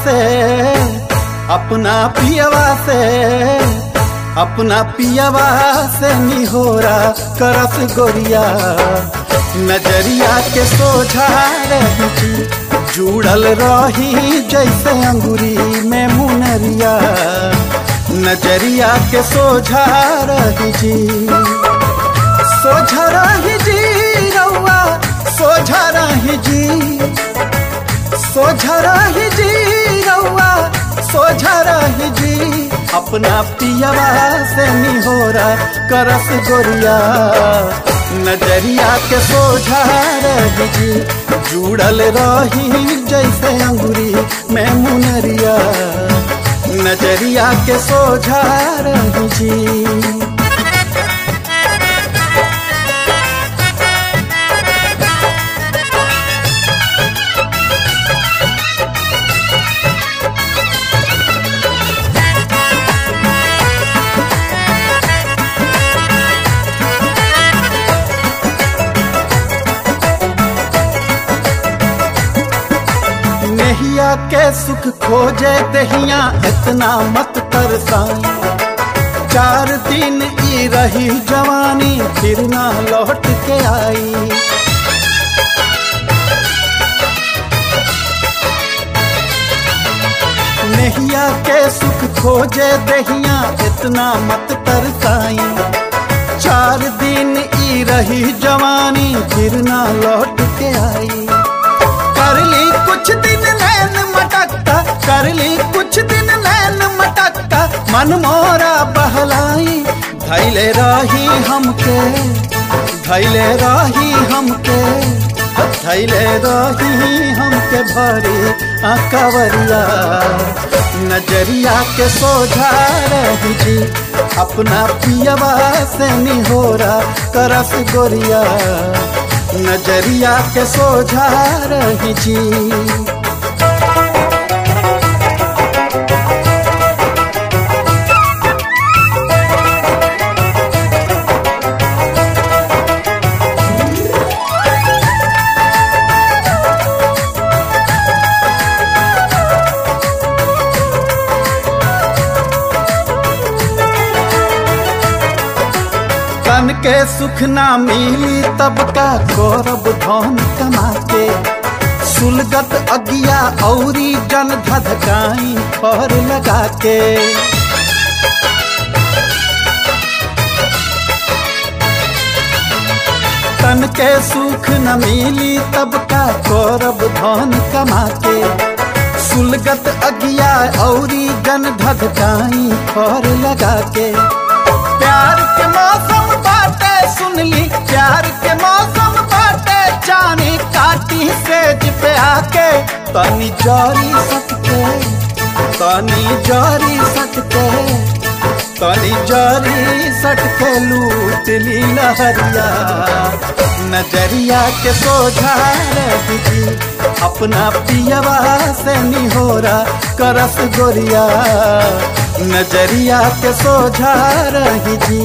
से अपना पियवा से अपना पियवा से निहोरा करस गोरिया नजरिया के सोझा रही जुड़ल रही जैसे अंगूरी में मुनरिया नजरिया के सोझा रही जी सोझा रही जी रउआ सोझा रही जी सोझा रही जी रउआ सोझा रही जी अपना पियवा से निहोरा करस गोरिया नजरिया के सोझा रही जी जुड़ल रही जैसे अंगूरी में मुनरिया नजरिया के सोझा रही जी नहिया के सुख खोजे दहिया इतना मत तरसाई चार दिन ई रही जवानी फिर ना लौट के आई नहिया के सुख खोजे दहिया इतना मत तरसाई चार दिन ई रही जवानी फिर ना लौट के आई कर ली कुछ दिन नैन मटकता कर ली कुछ दिन नैन मटकता मन मोरा बहलाई धैले रही हमके धैले रही हमके धैले रही हमके भरी कवरिया नजरिया के सोझा रही जी अपना पियवा से निहोरा करस गोरिया नजरिया के सोझा रही जी तन के सुख ना मिली तब का गौरव धन कमा के सुलगत अगिया औरी जन धधकाई पर लगा के तन के सुख न मिली तब का गौरव धन कमा के सुलगत अगिया औरी जन धधकाई पर लगा के प्यार के मौसम बाटे सुन ली प्यार के मौसम बाटे जानी काटी सेज पे आके तनी जारी सकते तनी जारी सकते तनी जारी सटके लूट ली लहरिया नजरिया के सोझा रही अपना पियवा से निहोरा करस गोरिया नजरिया के सोझा रही जी